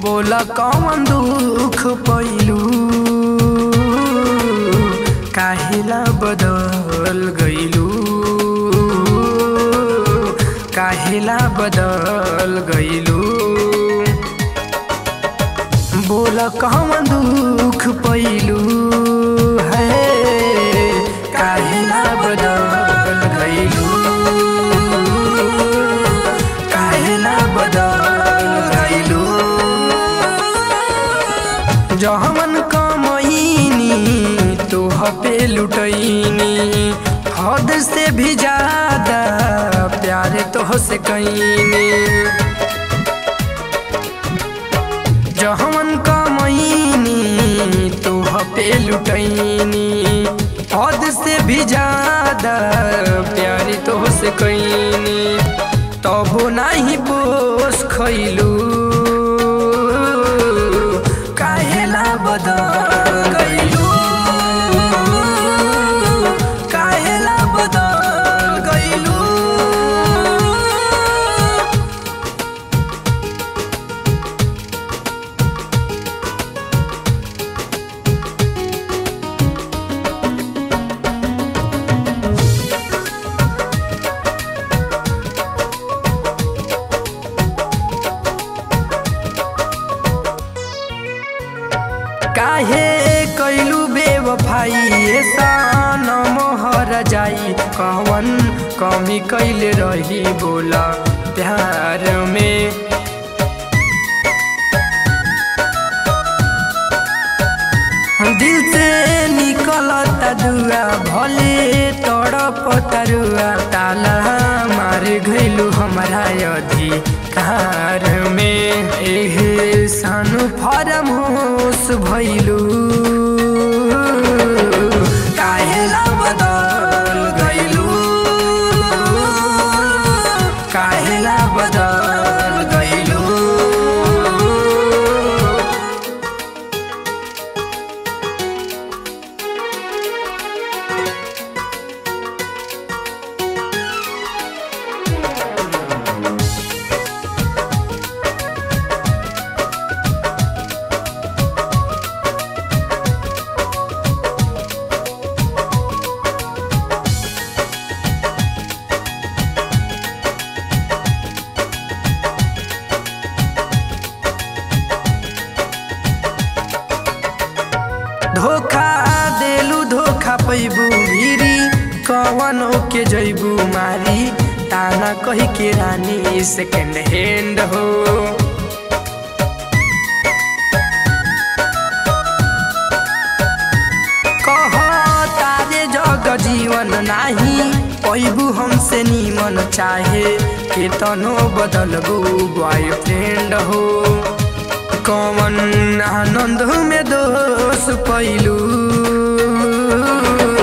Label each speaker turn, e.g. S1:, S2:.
S1: बोला कौन दुख पैलू काहेला बदल गईलू काहेला बदल गईलू बोला कौन दुख पैलू है काहेला बदल गईलू काहेला बदल गईलू जहमन कमैनी तोह पे लुटैनी हद से भी ज्यादा प्यार तोह से कैनी जहमन कमैनी तोह पे लुटैनी हद से भी ज्यादा प्यार तोह से कैनी तबो नहीं पोस खैलू काहेला बदल गईलू काहेला बदल गईलू काहे कैलू बेवफाई सान मोहर जाई कवन कमी कैले रही बोला प्यार में दिल से निकलता दुआ भले तड़प तरुआ ताला मार गइलू हमारा अधिकार में एहे सानु फरम होश भइलू काहेला बदल गइलू काहेला बदल गइलू धोखा देलू धोखा पैबू भिरी कवन के जैबू मारी ताना कही के रानी सेकेंड हैंड हो कह तारे जग जीवन नाही पैबू हमसे नीमन चाहे केतनो बदलबू बॉयफ्रेंड हो कौन आनंद में दोष पैलू